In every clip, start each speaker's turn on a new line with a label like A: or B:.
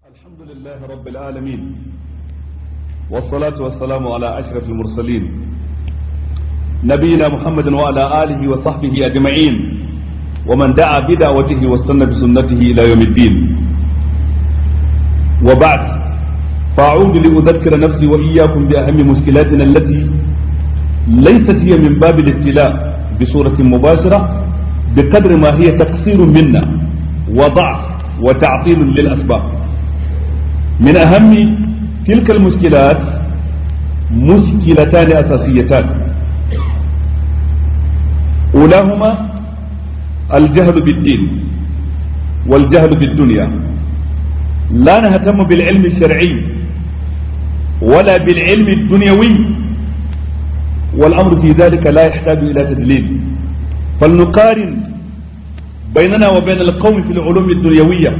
A: الحمد لله رب العالمين والصلاة والسلام على أشرف المرسلين نبينا محمد وعلى آله وصحبه أجمعين ومن دعا بدعوته واستنى بسنته إلى يوم الدين وبعد فأعود لأذكر نفسي وإياكم بأهم مشكلاتنا التي ليست هي من باب الابتلاء بصورة مباشرة بقدر ما هي تقصير منا وضعف وتعطيل للأسباب من أهم تلك المشكلات مشكلتان أساسيتان أولاهما الجهل بالدين والجهل بالدنيا لا نهتم بالعلم الشرعي ولا بالعلم الدنيوي والأمر في ذلك لا يحتاج إلى تدليل فلنقارن بيننا وبين القوم في العلوم الدنيوية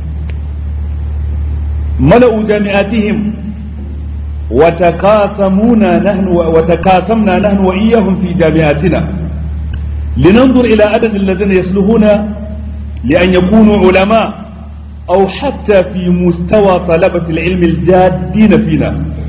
A: ملأوا جامعاتهم وتقاسمونا نحن وتقاسمنا نحن وإياهم في جامعاتنا لننظر إلى عدد الذين يسلهون لأن يكونوا علماء أو حتى في مستوى طلبة العلم الجادين فينا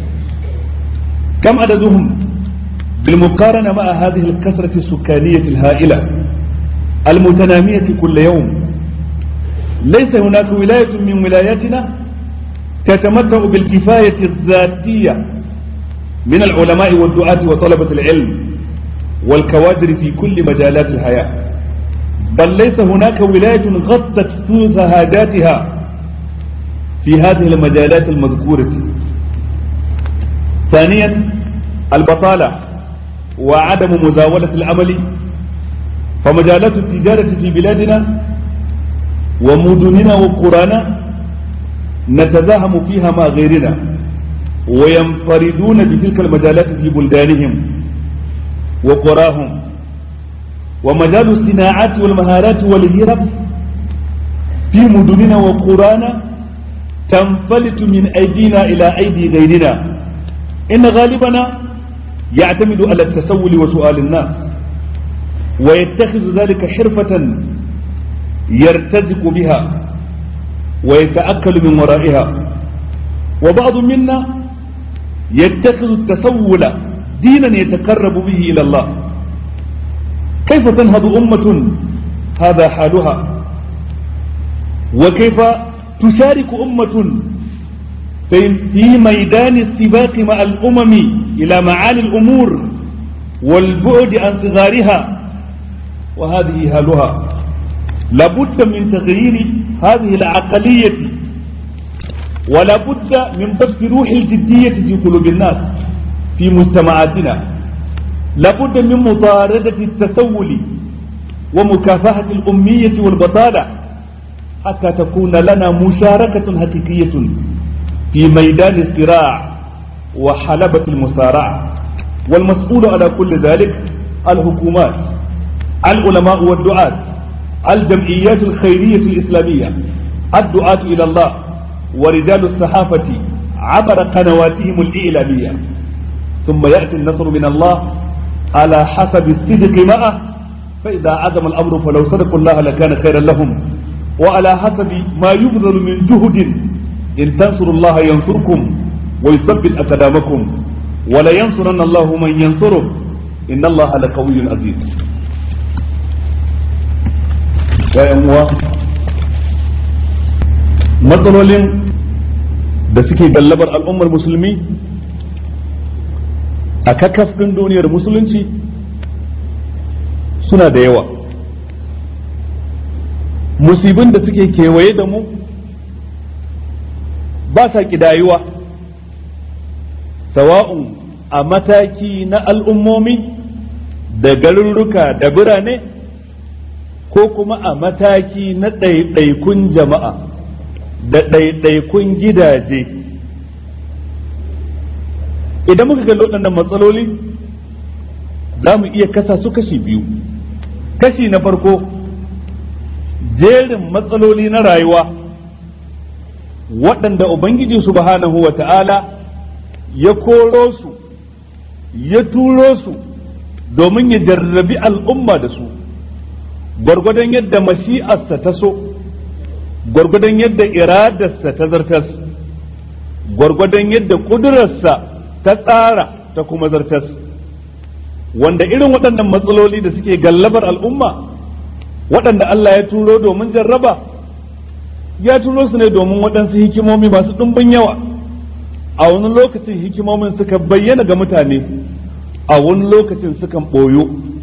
A: كم عددهم بالمقارنة مع هذه الكثرة السكانية الهائلة المتنامية كل يوم ليس هناك ولاية من ولاياتنا تتمتع بالكفاية الذاتية من العلماء والدعاة وطلبة العلم والكوادر في كل مجالات الحياة بل ليس هناك ولاية غطت ثلث حاجاتها في هذه المجالات المذكورة ثانيا البطالة وعدم مزاولة العمل فمجالات التجارة في بلادنا ومدننا وقرانا نتزاحم فيها مع غيرنا وينفردون بتلك المجالات في بلدانهم وقراهم ومجال الصناعات والمهارات والهرب في مدننا وقرانا تنفلت من أيدينا إلى أيدي غيرنا إن غالبنا يعتمد على التسول وسؤال الناس ويتخذ ذلك حرفة يرتزق بها ويتأكل من ورائها وبعض منا يتخذ التسول دينا يتقرب به إلى الله كيف تنهض أمة هذا حالها وكيف تشارك أمة في ميدان السباق مع الأمم إلى معالي الأمور والبعد عن صغارها وهذه حالها لابد من تغيير هذه العقلية ولا بد من بث روح الجدية في قلوب الناس في مجتمعاتنا لابد من مطاردة التسول ومكافحة الأمية والبطالة حتى تكون لنا مشاركة حقيقية في ميدان الصراع وحلبة المصارعة والمسؤول على كل ذلك الحكومات العلماء والدعاة الجمعيات الخيرية الإسلامية الدعاة إلى الله ورجال الصحافة عبر قنواتهم الإعلامية ثم يأتي النصر من الله على حسب الصدق معه فإذا عزم الأمر فلو صدقوا الله لكان خيرا لهم وعلى حسب ما يبذل من جهد إن تنصروا الله ينصركم ويثبت أقدامكم ولينصرن الله من ينصره إن الله لقوي عزيز ‘ya'yan uwa matsalolin da suke gallabar al'ummar musulmi a kakafin duniyar musulunci suna da yawa musibin da suke kewaye da mu ba sa ƙidayuwa sawa'un a mataki na al'ummomi da garurruka da birane ko kuma a mataki na ɗaiɗaikun jama'a da ɗaiɗaikun gidaje idan muka kalli waɗannan matsaloli za mu iya kasa su kashi biyu kashi na farko jerin matsaloli na rayuwa waɗanda ubangiji subhanahu wa ta'ala ya koro su ya turo su domin ya jarrabi al'umma da su gwargwadon yadda mashi'arsa ta so gwargwadon yadda iradarsa ta zartas gwargwadon yadda ƙudurarsa ta tsara ta kuma zartas wanda irin waɗannan matsaloli da suke gallabar al'umma waɗanda Allah ya turo domin jarraba ya turo su ne domin waɗansu hikimomi masu ɗumbin yawa a wani lokacin hikimomin suka bayyana ga mutane a wani lokacin sukan ɓoyo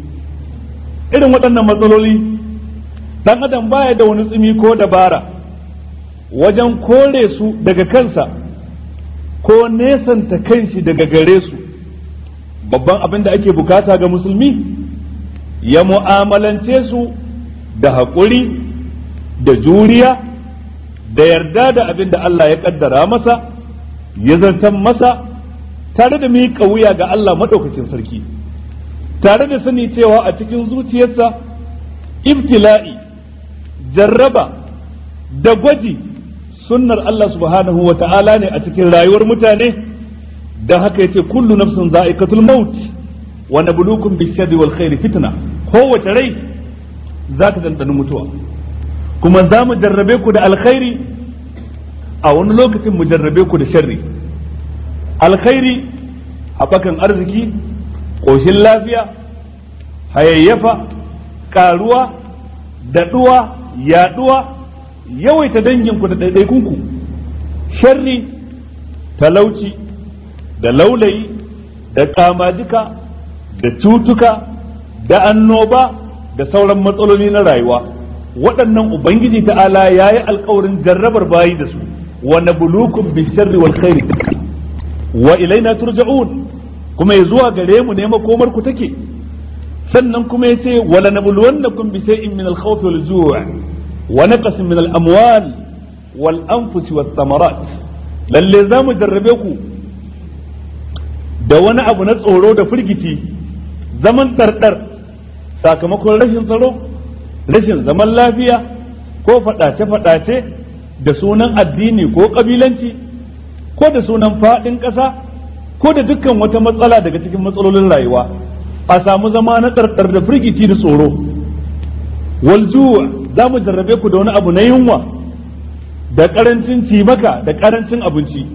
A: irin waɗannan matsaloli ɗan adam baya da wani tsumi ko dabara wajen kore su daga kansa ko nesanta kanshi daga gare su babban abin da ake bukata ga musulmi ya mu'amalance su da haƙuri da juriya da yarda da abin da Allah ya ƙaddara masa ya zartan masa tare da miƙa wuya ga Allah maɗaukacin sarki tare da sani cewa a cikin zuciyarsa ibtila'i jarraba da gwaji sunnar Allah subhanahu wa ta'ala ne a cikin rayuwar mutane don haka yace kullu nafsin za'iqatul maut wa nabluukum bish-sharri wal khairi fitna kowace rai za ta dandani mutuwa kuma za mu jarrabe ku da alkhairi a wani lokacin mu jarrabe ku da sharri alkhairi haɓakan arziki ƙoshin lafiya hayayyafa ƙaruwa daɗuwa yaɗuwa yawaita danginku da ɗaiɗaikunku sharri talauci da laulayi da ƙamajika da cutuka da annoba da sauran matsaloli na rayuwa waɗannan ubangiji ta'ala ya yi alkawarin jarrabar bayi da su wa nabluukum bisharri wal khairi wa ilaina turja'un kuma ya zuwa gare mu ne makomar ku take sannan kuma ya ce wala nabluwannakum bi shay'in min al-khawf wal ju' wa naqsin min al-amwal wal anfus was thamarat lalle za mu jarrabe ku da wani abu na tsoro da firgici zaman ɗarɗar sakamakon rashin tsaro rashin zaman lafiya ko faɗace-faɗace da sunan addini ko ƙabilanci ko da sunan faɗin ƙasa ko da dukkan wata matsala daga cikin matsalolin rayuwa a samu zama na ɗarɗar da firgici da tsoro waljuwa za mu jarrabe ku da wani abu na yunwa da ƙarancin cimaka da ƙarancin abinci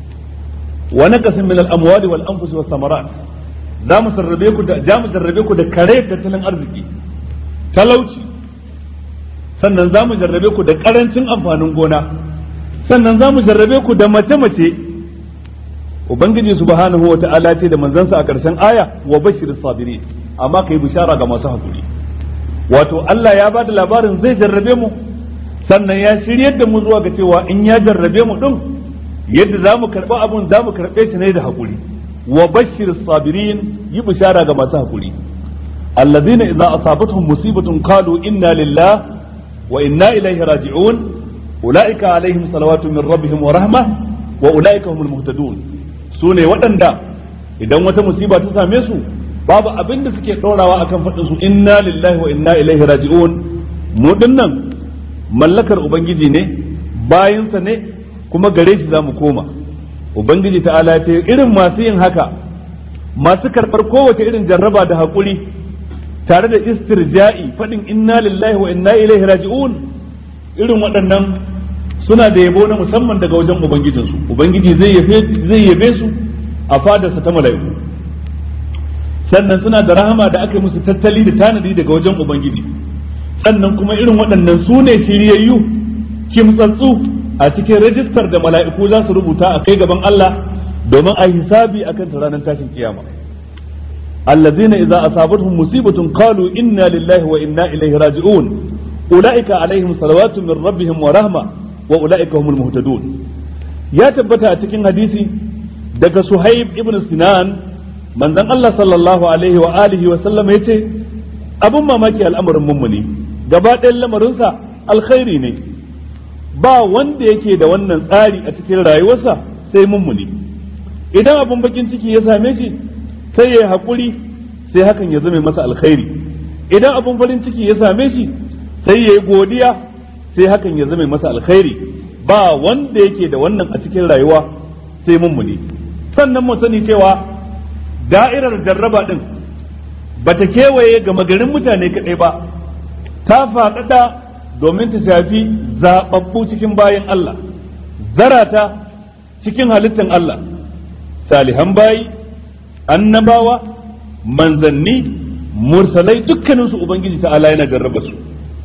A: wa naqasin min al-amwali wal anfusi was samarat za mu sarrabe ku da za mu jarrabe ku da kare tattalin arziki talauci sannan za mu jarrabe ku da karancin amfanin gona sannan za mu jarrabe ku da mace-mace ubangiji subhanahu wa ta'ala ce da manzansa a ƙarshen aya wa bashir sabiri amma kai bishara ga masu hakuri wato Allah ya ba da labarin zai jarrabe mu sannan ya shiryar da mu zuwa ga cewa in ya jarrabe mu din yadda za mu karɓi abun za mu karɓe shi ne da hakuri wa bashir sabirin yi bishara ga masu hakuri allazina idza asabatuhum musibatun qalu inna lillah wa inna ilaihi raji'un ulaika alaihim salawatu min rabbihim wa rahma wa ulaika humul muhtadun sune waɗanda idan wata musiba ta same su babu abin da suke ɗorawa akan faɗin su inna lillahi wa inna ilaihi raji'un mu dinnan mallakar ubangiji ne bayansa ne kuma gare shi za mu koma ubangiji ta'ala ce irin masu yin haka masu karɓar kowace irin jarraba da haƙuri tare da istirja'i faɗin inna lillahi wa inna ilaihi raji'un irin waɗannan suna da yabo na musamman daga wajen ubangijinsu ubangiji zai yabe su a fadarsa ta mala'iku sannan suna da rahama da aka yi musu tattali da tanadi daga wajen ubangiji sannan kuma irin waɗannan su ne shiryayyu kimtsatsu a cikin rajistar da mala'iku za su rubuta a kai gaban Allah domin a hisabi akan ranar tashin kiyama allazina idza asabatuhum musibatun qalu inna lillahi wa inna ilaihi raji'un ulaika alaihim salawatu min rabbihim wa rahma wa ulaika humul muhtadun ya tabbata a cikin hadisi daga suhaib ibn sinan manzon Allah sallallahu alaihi wa alihi wa sallam yace abun mamaki al'amarin mummuni gaba ɗayan lamarinsa alkhairi ne ba wanda yake da wannan tsari a cikin rayuwarsa sai mummuni idan abun bakin ciki ya same shi sai ya yi haƙuri sai hakan ya zame masa alkhairi idan abun farin ciki ya same shi sai ya yi godiya sai hakan ya zame masa alkhairi ba wanda yake da wannan a cikin rayuwa sai mummuni sannan mu sani cewa da'irar jarraba din bata kewaye ga magarin mutane kaɗai ba ta faɗaɗa domin ta shafi zaɓaɓɓu cikin bayan Allah zarata cikin halittar Allah salihan bayi annabawa manzanni mursalai dukkaninsu ubangiji ta'ala yana jarraba su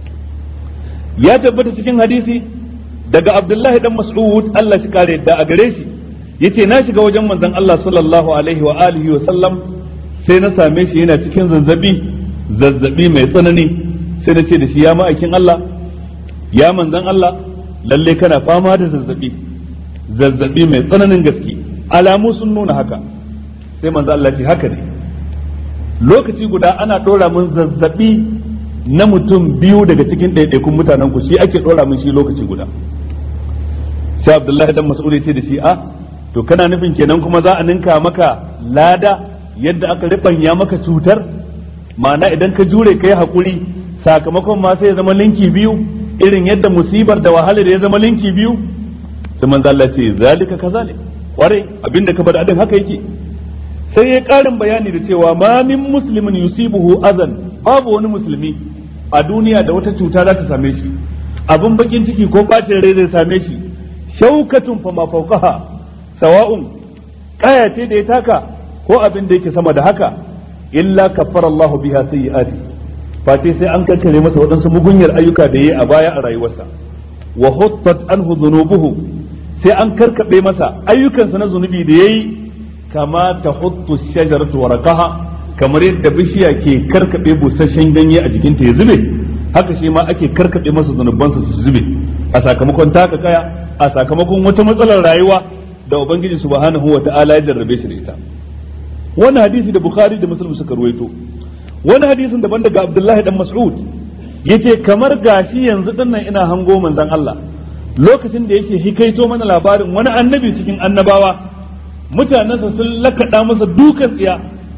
A: ya tabbata cikin hadisi daga abdullahi dan mas'ud Allah shi kare yadda a gare shi yace na shiga wajen manzon Allah sallallahu alaihi wa alihi wa sallam sai na same shi yana cikin zazzabi zazzabi mai tsanani sai na ce da shi ya ma'aikin Allah ya manzon Allah lalle kana fama da zazzabi zazzabi mai tsananin gaske alamu sun nuna haka sai manzo Allah ce haka ne lokaci guda ana dora mun zazzabi na mutum biyu daga cikin ɗaiɗaikun mutanen ku shi ake dora mun shi lokaci guda sai Abdullahi dan Mas'ud ya ce da shi a to kana nufin kenan kuma za a ninka maka lada yadda aka ribanya maka cutar ma'ana idan ka jure kai hakuri sakamakon ma sai ya zama linki biyu irin yadda musibar da wahalar ya zama linki biyu sai manzo Allah ce zalika kazalik kware abinda ka bada adin haka yake sai ya karin bayani da cewa ma min muslimin yusibuhu azan babu wani musulmi a duniya da wata cuta za ta same shi abin bakin ciki ko bacin rai zai same shi shaukatun fa ma fawqaha sawa'un kaya ce da ya taka ko abin da yake sama da haka illa kaffara Allah biha sayyi'ati face sai an kankare masa waɗansu mugunyar ayyuka da yayi a baya a rayuwarsa wa huttat anhu dhunubuhu sai an karkabe masa ayyukansa na zunubi da yayi kama ta huttu shajaratu waraqaha kamar yadda bishiya ke karkabe busasshen ganye a jikinta ya zube haka shi ma ake karkabe masa zunubansa su zube a sakamakon taka kaya a sakamakon wata matsalar rayuwa da ubangiji subhanahu wa ta'ala ya jarrabe shi da ita wannan hadisi da bukhari da muslim suka ruwaito wani hadisin daban daga abdullahi dan mas'ud yace kamar gashi yanzu dinnan ina hango manzon Allah lokacin da yake hikaito mana labarin wani annabi cikin annabawa mutanensa sun lakaɗa masa dukan tsiya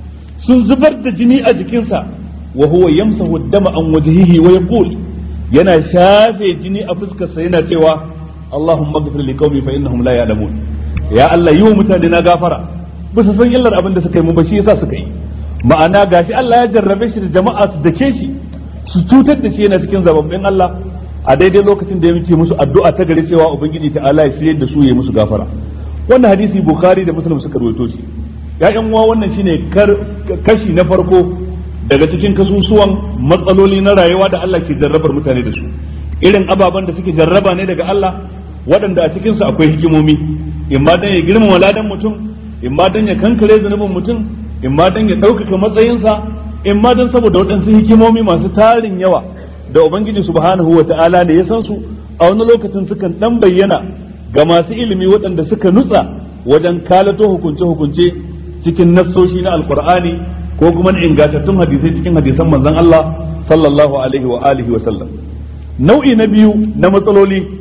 A: sun zubar da jini a jikinsa wa huwa yamsahu dama an wajhihi wa yaqul yana shafe jini a fuskarsa yana cewa Allahumma ghfir li qaumi fa innahum la ya'lamun ya Allah yi wa mutane na gafara ba su san illar abin da suka yi mu ba shi yasa suka yi ma'ana gashi Allah ya jarrabe shi da jama'a su dake shi su cutar da shi yana cikin zababbin Allah a daidai lokacin da ya muke musu addu'a ta gari cewa ubangiji ta Allah ya shirye da su ya musu gafara wannan hadisi bukhari da muslim suka rawaito shi ya'yan uwa wannan shine kashi na farko daga cikin kasusuwan matsaloli na rayuwa da Allah ke jarrabar mutane da su irin ababen da suke jarraba ne daga Allah waɗanda a cikinsu akwai hikimomi in ma dan ya girmama ladan mutum in ma dan ya kankare zunubin mutum in ma dan ya ɗaukaka matsayinsa in ma dan saboda waɗansu hikimomi masu tarin yawa da ubangiji subhanahu wa ta'ala ne ya san su a wani lokacin sukan dan bayyana ga masu ilimi waɗanda suka nutsa wajen kalato hukunce-hukunce cikin nassoshi na alkur'ani ko kuma na ingantattun hadisai cikin hadisan manzon Allah sallallahu alaihi wa alihi wa sallam nau'i na biyu na matsaloli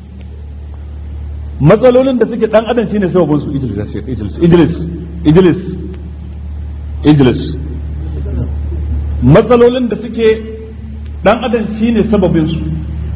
A: matsalolin da suke dan adam shine sababin su Idris Idris Idris Idris Idris matsalolin da suke dan adam shine sababin su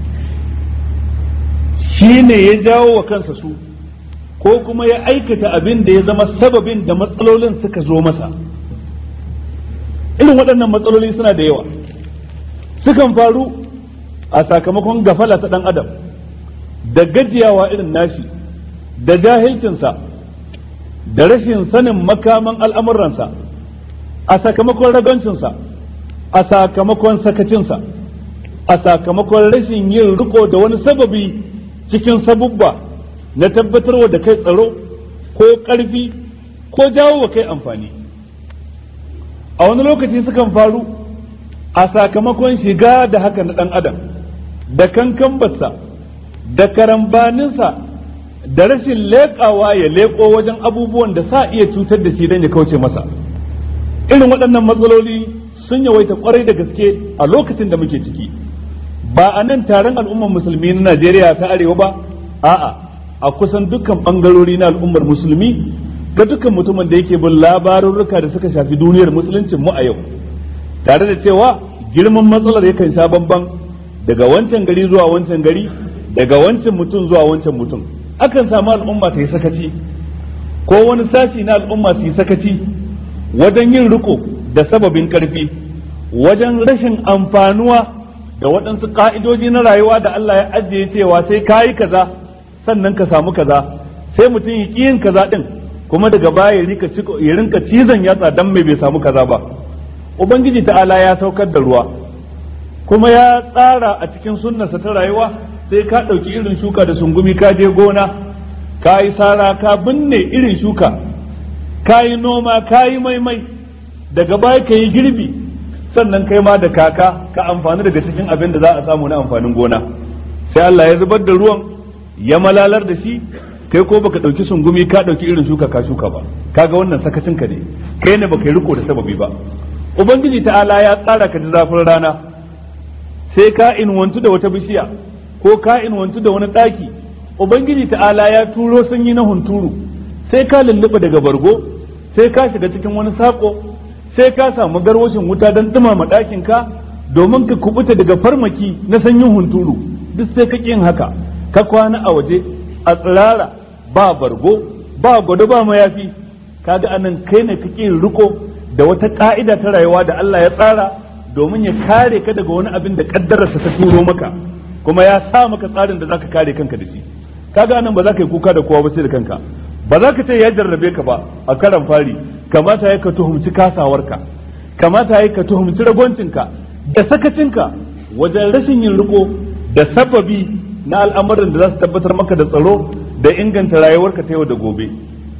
A: shine ya jawo wa kansa su ko kuma ya aikata abin da ya zama sababin da matsalolin suka zo masa irin waɗannan matsaloli suna da yawa sukan faru a sakamakon gafala ta ɗan adam da gajiyawa irin nashi da jahilcinsa da rashin sanin makaman al'amuransa a sakamakon ragancinsa a sakamakon sakacinsa a sakamakon rashin yin riko da wani sababi cikin sabubba na tabbatarwa da kai tsaro ko ƙarfi ko jawo wa kai amfani a wani lokaci sukan faru a sakamakon shiga da haka na ɗan adam da kankambarsa da karambaninsa da rashin leƙawa ya leƙo wajen abubuwan da sa iya cutar da shi don ya kauce masa irin waɗannan matsaloli sun yawaita kwarai da gaske a lokacin da muke ciki ba a nan taron al'ummar musulmi na najeriya ta arewa ba a'a a kusan dukkan ɓangarori na al'ummar musulmi ga dukkan mutumin da yake bin labarurruka da suka shafi duniyar musuluncin mu a yau tare da cewa girman matsalar yakan sha bamban daga wancan gari zuwa wancan gari daga wancan mutum zuwa wancan mutum akan samu al'umma ta yi sakaci ko wani sashi na al'umma su yi sakaci wajen yin riko da sababin karfi wajen rashin amfanuwa da waɗansu ƙa'idoji na rayuwa da Allah ya ajiye cewa sai ka yi kaza sannan ka samu kaza sai mutum ya ƙi yin kaza ɗin kuma daga baya ya rinka cizon yatsa dan mai bai samu kaza ba ubangiji ta'ala ya saukar da ruwa kuma ya tsara a cikin sunnarsa ta rayuwa sai ka ɗauki irin shuka da sungumi ka je gona ka yi sara ka binne irin shuka ka yi noma ka yi maimai daga baya ka yi girbi sannan kai ma da kaka ka amfani daga cikin abin da za a samu na amfanin gona sai Allah ya zubar da ruwan ya malalar da shi kai ko baka dauki sungumi ka dauki irin shuka ka shuka ba kaga wannan sakacin ka ne kai ne baka yi riko da sababi ba ubangiji ta'ala ya tsara ka da zafin rana sai ka inwantu da wata bishiya ko ka inwantu da wani daki ubangiji ta'ala ya turo sanyi na hunturu sai ka lulluɓa daga bargo sai ka shiga cikin wani sako sai ka samu garwashin wuta don dumama ɗakin ka domin ka kubuta daga farmaki na sanyin hunturu duk sai ka yin haka ka kwana a waje a tsirara ba bargo ba gwado ba mayafi kaga anan kai ne kake riko da wata ka'ida ta rayuwa da Allah ya tsara domin ya kare ka daga wani abin da kaddararsa ta turo maka kuma ya sa maka tsarin da zaka kare kanka da shi kaga anan ba za ka yi kuka da kowa ba sai da kanka ba za ka ce ya jarrabe ka ba a karan fari kamata ya ka tuhumci kasawarka kamata ya ka tuhumci ragwancinka da sakacinka wajen rashin yin riko da sababi na al'amuran da za su tabbatar maka da tsaro da inganta rayuwarka ta yau da gobe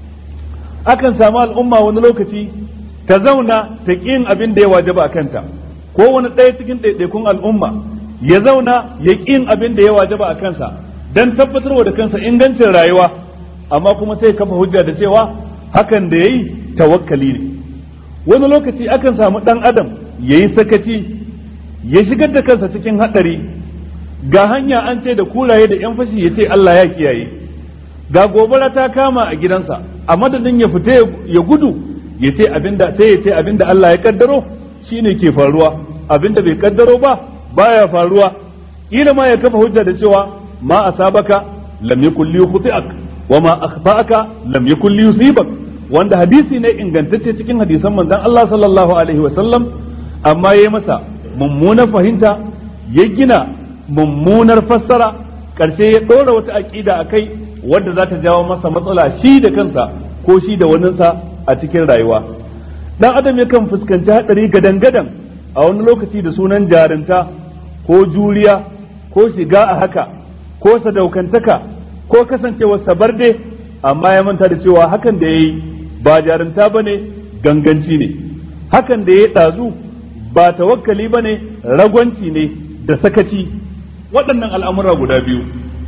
A: akan samu al'umma wani lokaci ta zauna ta yin abin da ya wajaba a kanta ko wani ɗaya cikin ɗaiɗaikun al'umma ya zauna ya yin abin da ya wajaba a kansa don tabbatarwa da kansa ingancin rayuwa amma kuma sai kafa hujja da cewa hakan da ya yi tawakkali ne wani lokaci akan samu ɗan adam ya yi sakaci ya shigar da kansa cikin haɗari ga hanya an ce da kuraye da yan fashi ya ce Allah ya kiyaye ga gobara ta kama a gidansa a madadin ya fita ya gudu ya ce abinda sai ya ce abinda Allah ya kaddaro shine ke faruwa abinda bai kaddaro ba baya faruwa ila ma ya kafa hujja da cewa ma asabaka lam yakul li khuti'ak wa ma akhfa'aka lam yakul li yusibak wanda hadisi ne ingantacce cikin hadisan manzon Allah sallallahu alaihi wa sallam amma yayi masa mummunar fahimta ya gina mummunar fassara karshe ya ɗora wata aƙida a kai wadda za ta jawo masa matsala shi da kansa ko shi da waninsa a cikin rayuwa dan adam yakan fuskanci haɗari gadan-gadan a wani lokaci da sunan jarinta ko juriya ko shiga a haka ko sadaukantaka ko kasancewar sabarde amma ya manta da cewa hakan da ya yi ba jarinta ba ne ganganci ne hakan da ya yi ɗazu ba tawakkali ba ne ragwanci ne da sakaci waɗannan al'amura guda biyu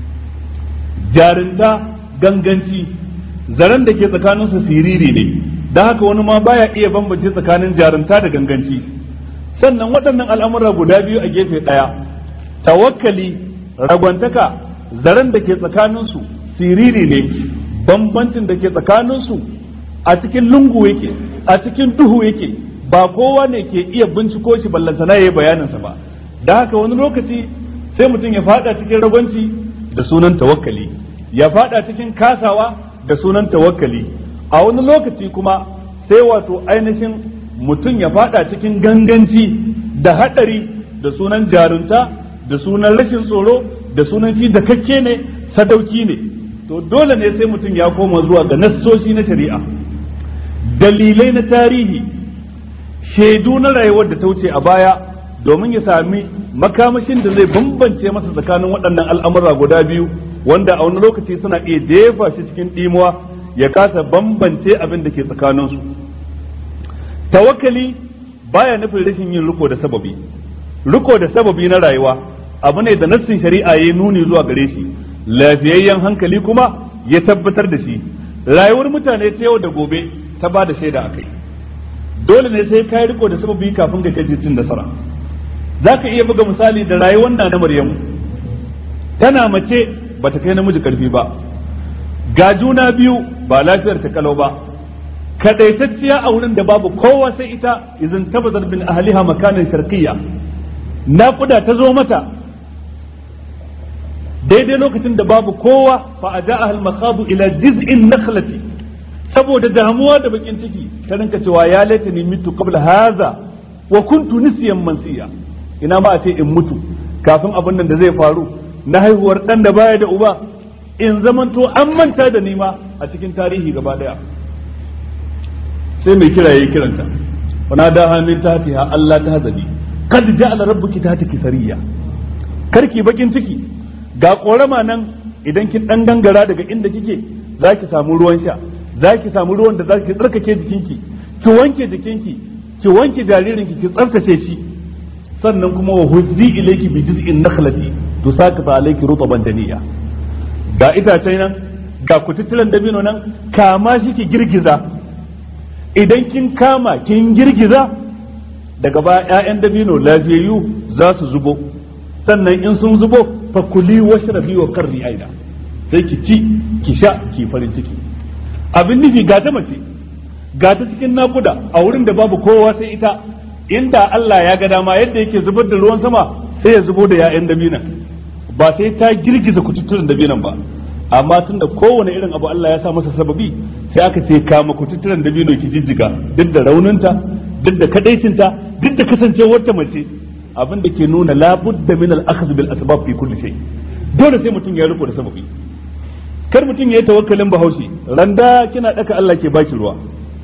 A: jarinta ganganci zaren da ke tsakaninsu siriri ne da haka wani ma baya iya bambance tsakanin jarinta da ganganci sannan waɗannan al'amura guda biyu a gefe ɗaya tawakkali ragwantaka zaren da ke tsakaninsu siriri ne bambancin da ke tsakaninsu a cikin lungu yake a cikin duhu yake ba kowa ne ke iya binciko shi ballantana ya yi bayaninsa ba da haka wani lokaci sai mutum ya fada cikin ragwanci da sunan tawakkali ya fada cikin kasawa da sunan tawakkali a wani lokaci kuma sai wato ainihin mutum ya fada cikin ganganci da hadari da sunan jarunta da sunan rashin tsoro da sunan shi da kakke ne sadauki ne to dole ne sai mutum ya koma zuwa ga nassoshi na shari'a dalilai na tarihi shaidu na rayuwar da ta wuce a baya domin ya sami makamashin da zai bambance masa tsakanin waɗannan al'amura guda biyu wanda a wani lokaci suna iya jefa shi cikin ɗimuwa ya kasa bambance abin da ke tsakaninsu tawakkali baya nufin rashin yin riko da sababi riko da sababi na rayuwa abu ne da nassin shari'a ya nuni zuwa gare shi lafiyayyen hankali kuma ya tabbatar da shi rayuwar mutane ta yau da gobe ta ba da shaida akai dole ne sai ka yi riko da sababi kafin ka kai cin nasara za ka iya buga misali da rayuwar na Maryamu tana mace ba ta kai namiji karfi ba ga juna biyu ba lafiyar ta kalau ba kadaitacciya a wurin da babu kowa sai ita izin tabbatar bin ahliha makanin sharqiyya naƙuda ta zo mata daidai lokacin da babu kowa fa aja'a al makhadu ila jiz'in nakhlati saboda damuwa da bakin ciki ta rinka cewa ya laitani mitu qabla hadha wa kuntu nisyan mansiya ina ma a ce in mutu kafin abin nan da zai faru na haihuwar dan da baya da uba in zamanto an manta da nima a cikin tarihi gaba daya sai mai kira yayi kiranta wana da hamin tatiha Allah ta hazali kad ja'ala rabbuki tataki sariya karki bakin ciki ga korama nan idan kin dan gangara daga inda kike zaki samu ruwan sha zaki samu ruwan da zaki tsarkake jikinki ki wanke jikinki ki wanke jaririnki ki tsaftace shi sannan kuma wa huzzi ilayki bi jiz'in nakhlati tusaqita alayki rutban daniya ga itace nan ga kututtulan dabino nan kama shi ki girgiza idan kin kama kin girgiza daga baya ƴaƴan dabino lafiyayyu za su zubo sannan in sun zubo fa kuli washrabi wa qarri aina sai ki ci ki sha ki farin ciki abin nufi ga ta mace ga ta cikin nakuda a wurin da babu kowa sai ita inda Allah ya ga dama yadda yake zubar da ruwan sama sai ya zubo da ƴaƴan dabinan ba sai ta girgiza kututturen dabinan ba amma tunda kowane irin abu Allah ya sa masa sababi sai aka ce kama kututturen dabino ki jijjiga duk da rauninta duk da kadaicinta duk da kasancewar ta mace abin da ke nuna labudda min al-akhdh bil asbab fi kulli shay dole sai mutum ya riko da sababi kar mutum ya yi tawakkalin bahaushe randa kina daka Allah ke baki ruwa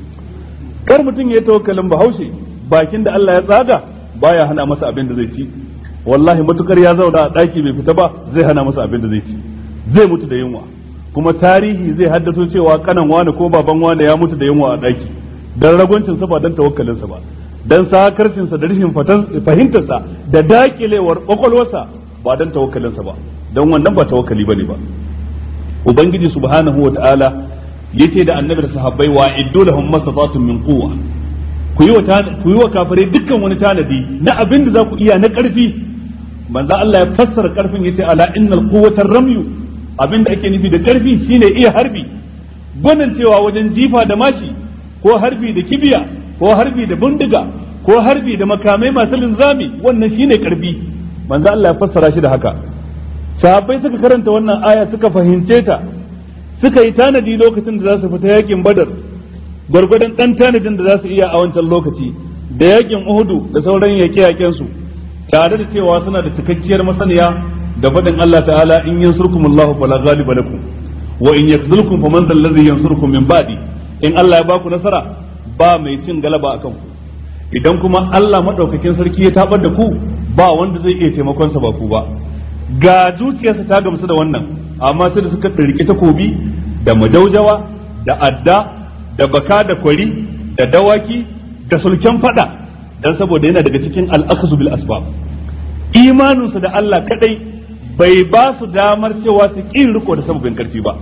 A: kar mutum ya yi tawakkalin bahaushe bakin da Allah ya tsaga baya hana masa abin da zai ci wallahi matukar ya zauna a daki bai fita ba zai hana masa abin da zai ci zai mutu da yunwa kuma tarihi zai haddato cewa kanan wani ko baban wani ya mutu da yunwa a daki dan ragwancin sa ba dan tawakkalin sa ba dan sakarcin sa da rashin fahimtar sa da dakilewar kwakwalwarsa ba dan tawakkalin sa ba dan wannan ba tawakkali bane ba ubangiji subhanahu wa ta'ala yace da annabi da sahabbai wa iddu lahum mastata'tum min quwwa ku yi wa ku yi wa kafirai dukkan wani tanadi na abin da za ku iya na karfi manzo Allah ya fassara karfin yace ala innal quwwata ramyu abin da ake nufi da karfi shine iya harbi gwanin cewa wajen jifa da mashi ko harbi da kibiya ko harbi da bindiga ko harbi da makamai masu linzami wannan shine karfi manzo Allah ya fassara shi da haka sahabbai suka karanta wannan aya suka fahimce ta suka yi tanadi lokacin da za su fita yakin badar gwargwadon dan tanadin da za su iya a wancan lokaci da yakin uhudu da sauran yaƙe-yaƙen su tare da cewa suna da cikakkiyar masaniya da faɗin Allah ta'ala in yansurkum Allahu fala ghaliba lakum wa in yakzulkum faman dhal ladhi yansurkum min ba'di in Allah ya baku nasara ba mai cin galaba akan ku idan kuma Allah madaukakin sarki ya tabar da ku ba wanda zai iya taimakon sa ba ku ba ga zuciyarsa ta gamsu da wannan amma sai da suka ɗirki takobi da majaujawa da adda da baka da kwari da dawaki da sulken fada dan saboda yana daga cikin al'akasu bil asbab imaninsu da Allah kadai bai ba su damar cewa su ƙin riko da sababin karfi ba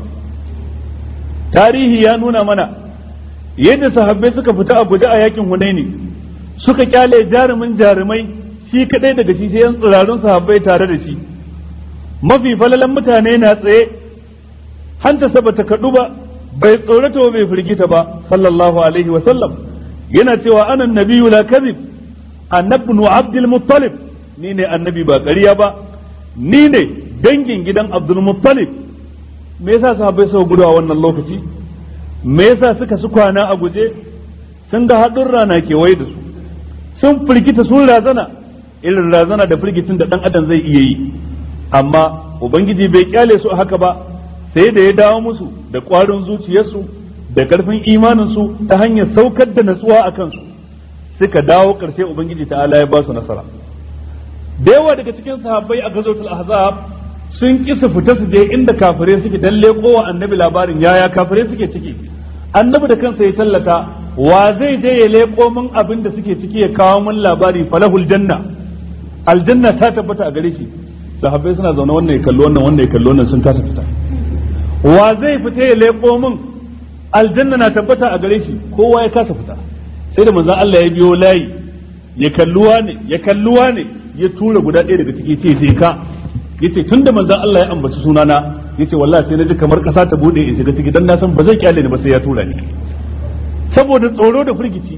A: tarihi ya nuna mana yadda sahabbai suka fita a guje a yakin hunaini suka kyale jarumin jarumai shi kadai daga shi sai yan tsirarun sahabbai tare da shi mafi falalan mutane na tsaye hanta saba ta kaɗu ba bai tsorata ba bai firgita ba sallallahu alaihi wa sallam yana cewa anan nabiyyu la kadhib annabnu abdul muttalib ni ne annabi ba ƙarya ba ni ne dangin gidan abdul muttalib me yasa sahabbai suka gudu a wannan lokaci me yasa suka su kwana a guje sun ga haɗin rana kewaye da su sun firgita sun razana irin razana da firgitin da ɗan adam zai iya yi amma ubangiji bai kyale su haka ba sai da ya dawo musu da ƙwarin zuciyarsu da ƙarfin imaninsu ta hanyar saukar da natsuwa a kansu suka dawo ƙarshe ubangiji ta'ala ya ba su nasara da yawa daga cikin sahabbai a gazotul ahzab sun ki su fita su je inda kafirai suke dan leko wa annabi labarin yaya kafirai suke ciki annabi da kansa ya tallata wa zai je ya leko min abin da suke ciki ya kawo min labari falahul janna aljanna ta tabbata a gare shi sahabbai suna zaune wannan ya kalli wannan wannan ya kalli wannan sun kasa fita wa zai fita ya leko min aljanna na tabbata a gare shi kowa ya kasa fita sai da manzon Allah ya biyo layi ya kalluwa ne ya kalluwa ne ya tura guda ɗaya daga ciki ce sai ka yace tunda manzon Allah ya ambaci sunana yace wallahi sai naji kamar kasa ta bude in shiga ciki dan na san ba zai kyale ni ba sai ya tura ni saboda tsoro da firgici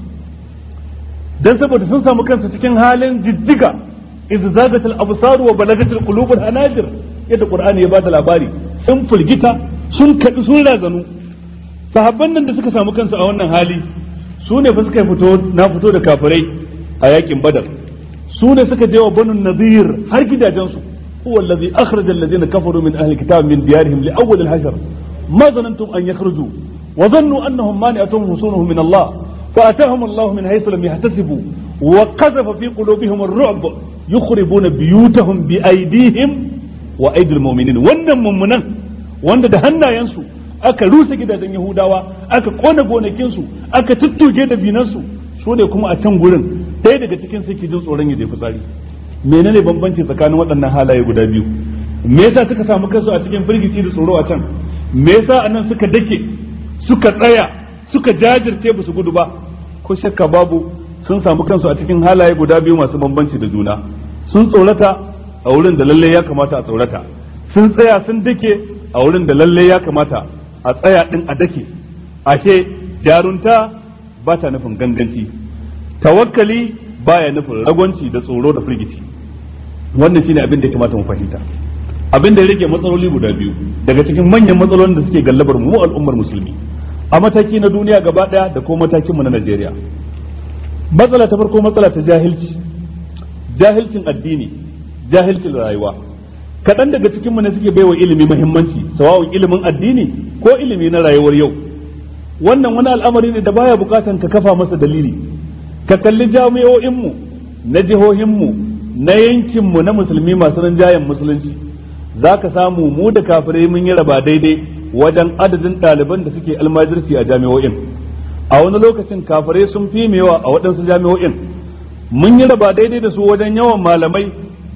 A: dan saboda sun samu kansu cikin halin jijjiga iz zagatil absar wa balagatil qulub al hanajir yadda qur'ani ya bada labari sun firgita sun kadi sun razanu sahabban nan da suka samu kansu a wannan hali su ne fa suka fito na fito da kafirai a yakin badar su ne suka je wa banu nadir har gidajensu huwa allazi akhraja allazina kafaru min ahli kitab min diyarihim li awwal al-hashr ma zanantum an yakhruju wa dhannu annahum mani'atuhum husunuhum min Allah فأتاهم الله من حيث لم يحتسبوا وقذف في قلوبهم الرعب يخربون بيوتهم بأيديهم وأيدي المؤمنين wannan mummunan wanda da hannayensu aka rusa gidajen Yahudawa aka kona gonakinsu aka tuttuge da binansu su ne kuma a can gurin ɗaya daga cikin suke jin tsoron ya je fitsari menene bambanci tsakanin waɗannan halaye guda biyu me yasa suka samu kansu a cikin firgici da tsoro a can me yasa anan suka dake suka tsaya suka jajirce ba su gudu ba ko shakka babu sun samu kansu a cikin halaye guda biyu masu bambanci da juna sun tsorata a wurin da lalle ya kamata a tsorata sun tsaya sun dake a wurin da lalle ya kamata a tsaya din a dake ashe jarunta ba ta nufin ganganci tawakkali baya nufin ragwanci da tsoro da firgici wannan shine abin da ya kamata mu fahimta abin da ya rage matsaloli guda biyu daga cikin manyan matsalolin da suke gallabar mu al'ummar musulmi a mataki na duniya gaba daya da kuma matakin mu na Najeriya matsala ta farko matsala ta jahilci jahilcin addini jahilcin rayuwa kaɗan daga cikin mu ne suke baiwa ilimi muhimmanci sawa'un ilimin addini ko ilimi na rayuwar yau wannan wani al'amari ne da baya bukatan ka kafa masa dalili ka kalli jami'o'in mu na jihohin mu na yankin mu na musulmi masu rinjayen musulunci zaka samu mu da kafirai mun yi raba daidai wajen adadin ɗaliban da suke almajirci a jami'o'in a wani lokacin kafirai sun fi yawa a waɗansu jami'o'in mun yi raba daidai da su wajen yawan malamai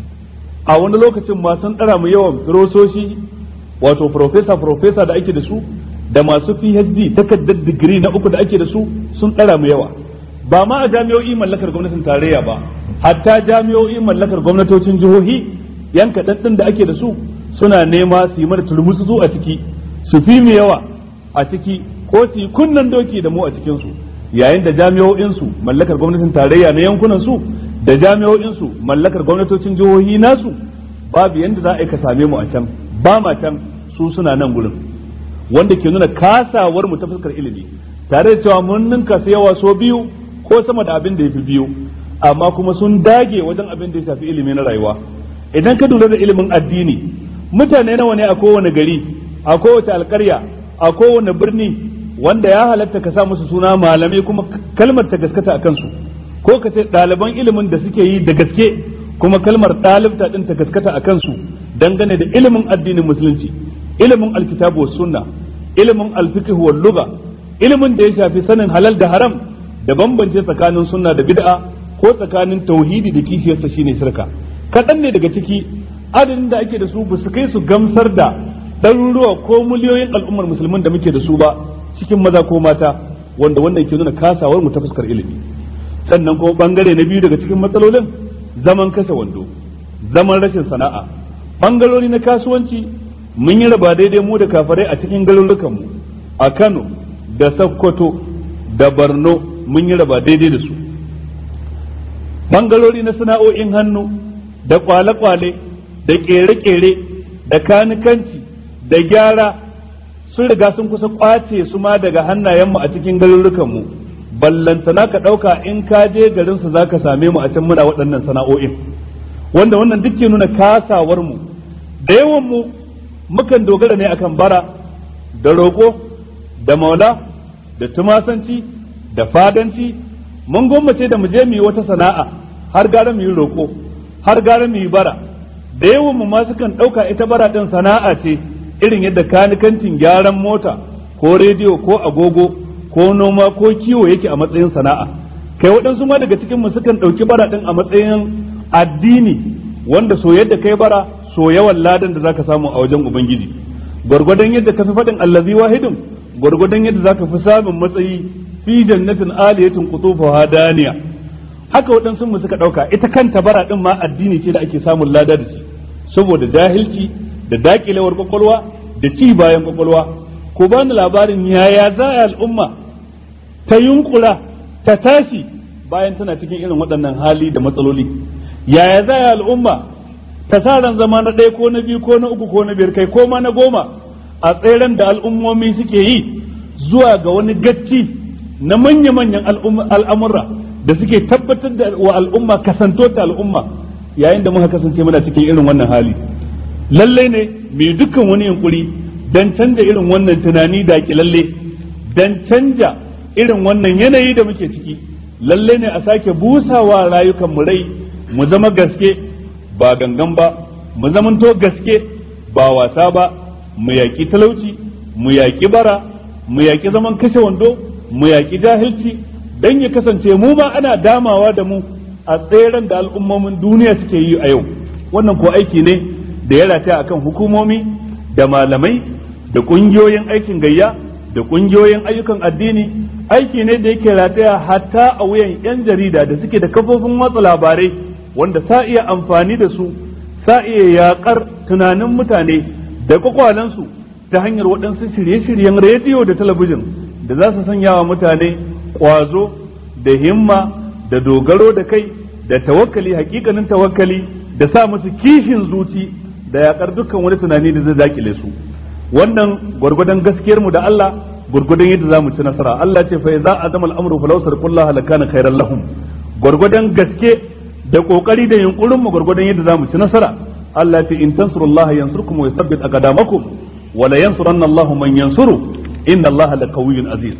A: a wani lokacin ma sun ɗara mu yawan firososhi wato profesa profesa da ake da su da masu phd takardar digiri na uku da ake da su sun ɗara mu yawa ba ma a jami'o'i mallakar gwamnatin tarayya ba hatta jami'o'i mallakar gwamnatocin jihohi yan kaɗan da ake da su suna nema su yi mana turmutsu a ciki su fi mu yawa a ciki ko su yi kunnan doki da mu a cikinsu yayin da jami'o'insu mallakar gwamnatin tarayya na yankunan su da jami'o'insu mallakar gwamnatocin jihohi nasu babu yanda za a yi ka same mu a can ba ma can su suna nan gurin wanda ke nuna kasawar mu ta fuskar ilimi tare da cewa mun ninka su yawa so biyu ko sama da abin da ya fi biyu amma kuma sun dage wajen abin da ya shafi ilimi na rayuwa idan ka lura da ilimin addini mutane nawa ne a kowane gari a kowace alkarya a kowane birni wanda ya halatta ka sa musu suna malamai kuma kalmar ta gaskata a kansu ko ka ce ɗaliban ilimin da suke yi da gaske kuma kalmar ɗalibta ɗin ta gaskata a kansu dangane da ilimin addinin musulunci ilimin alkitabu wa sunna ilimin alfiqh wal lugha ilimin da ya shafi sanin halal da haram da bambance tsakanin sunna da bid'a ko tsakanin tauhidi da kishiyarsa shine shirka kaɗan ne daga ciki adadin da ake da su ba su kai su gamsar da ɗaruruwa ko miliyoyin al'ummar musulmin da muke da su ba cikin maza ko mata wanda wannan ke nuna kasawar mu ta fuskar ilimi sannan kuma bangare na biyu daga cikin matsalolin zaman kashe wando zaman rashin sana'a bangarori na kasuwanci mun yi raba daidai mu da kafarai a cikin garurukan mu a Kano da Sokoto da Borno mun yi raba daidai da su bangarori na sana'o'in hannu da kwale-kwale da kere-kere da kanikanci da gyara sun riga sun kusa kwace su ma daga hannayenmu a cikin garurukanmu ballantana ka ɗauka in ka je garinsu za ka same mu a can muna waɗannan sana'o'in wanda wannan duk ke nuna kasawarmu da yawanmu mukan dogara ne akan bara da roƙo da maula da tumasanci da fadanci mun gwammace da mu je mu yi wata sana'a har gara mu yi roƙo har gara mu yi bara da yawanmu ma sukan ɗauka ita bara ɗin sana'a ce irin yadda kanikancin gyaran mota ko rediyo ko agogo ko noma ko kiwo yake a matsayin sana'a kai waɗansu ma daga cikin mu sukan ɗauki bara ɗin a matsayin addini wanda so yadda kai bara so yawan ladan da zaka samu a wajen ubangiji gwargwadon yadda ka fi faɗin allazi wahidin gwargwadon yadda zaka fi samun matsayi fi jannatin aliyatin qutufuha daniya haka waɗansu mu suka ɗauka ita kanta bara ɗin ma addini ce da ake samun lada da shi saboda jahilci da dakilewar kwakwalwa da ci bayan kwakwalwa ko ba ni labarin yaya za a al'umma ta yunkura ta tashi bayan tana cikin irin waɗannan hali da matsaloli yaya za a al'umma ta sa ran zama na ɗaya ko na biyu ko na uku ko na biyar kai ko ma na goma a tseren da al'ummomi suke yi zuwa ga wani gacci na manya-manyan al'amurra da suke tabbatar da wa al'umma kasanto ta al'umma yayin da muka kasance muna cikin irin wannan hali lallai ne mai dukkan wani yunkuri dan canja irin wannan tunani da lalle dan canja irin wannan yanayi da muke ciki lallai ne a sake busawa rayukan mu rai mu zama gaske ba gangan ba mu zamanto gaske ba wasa ba mu yaƙi talauci mu yaƙi bara mu yaƙi zaman kashe wando mu yaƙi jahilci dan ya kasance mu ma ana damawa da mu a tseren da al'ummomin duniya suke yi a yau wannan ko aiki ne da ya rataya akan hukumomi da malamai da ƙungiyoyin aikin gayya da ƙungiyoyin ayyukan addini aiki ne da yake rataya hatta a wuyan 'yan jarida da suke da kafofin watsa labarai wanda sa iya amfani da su sa iya yaƙar tunanin mutane da kwakwalensu ta hanyar waɗansu shirye-shiryen rediyo da talabijin da za su sanya wa mutane ƙwazo da himma da dogaro da kai da tawakkali hakikanin tawakkali da sa musu kishin zuci da yaƙar dukkan wani tunani da zai dakile su wannan gwargwadon gaskiyar mu da Allah gwargwadon yadda za mu ci nasara Allah ce fa za a zama al'amuru fa lausar kullaha lakana khairan lahum gwargwadon gaske da kokari da yunkurin mu gwargwadon yadda za mu ci nasara Allah ce in tansurullaha yansurkum wa yuthabbit aqdamakum wa la yansuranna Allahu man yansuru inna Allaha laqawiyyun aziz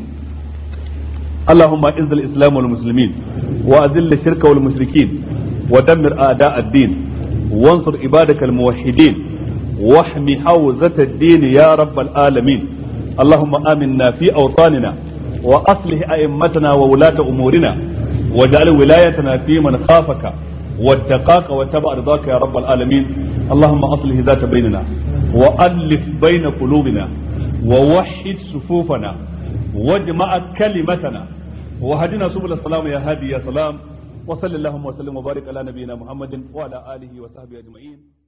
A: اللهم اعز الاسلام والمسلمين واذل الشرك والمشركين ودمر اعداء الدين وانصر عبادك الموحدين واحم حوزة الدين يا رب العالمين اللهم امنا في اوطاننا واصلح ائمتنا وولاة امورنا واجعل ولايتنا في من خافك واتقاك واتبع رضاك يا رب العالمين اللهم اصلح ذات بيننا والف بين قلوبنا ووحد صفوفنا واجمع كلمتنا وهدنا سبل السلام يا هادي يا سلام وصلى اللهم وسلم وبارك على نبينا محمد وعلى اله وصحبه اجمعين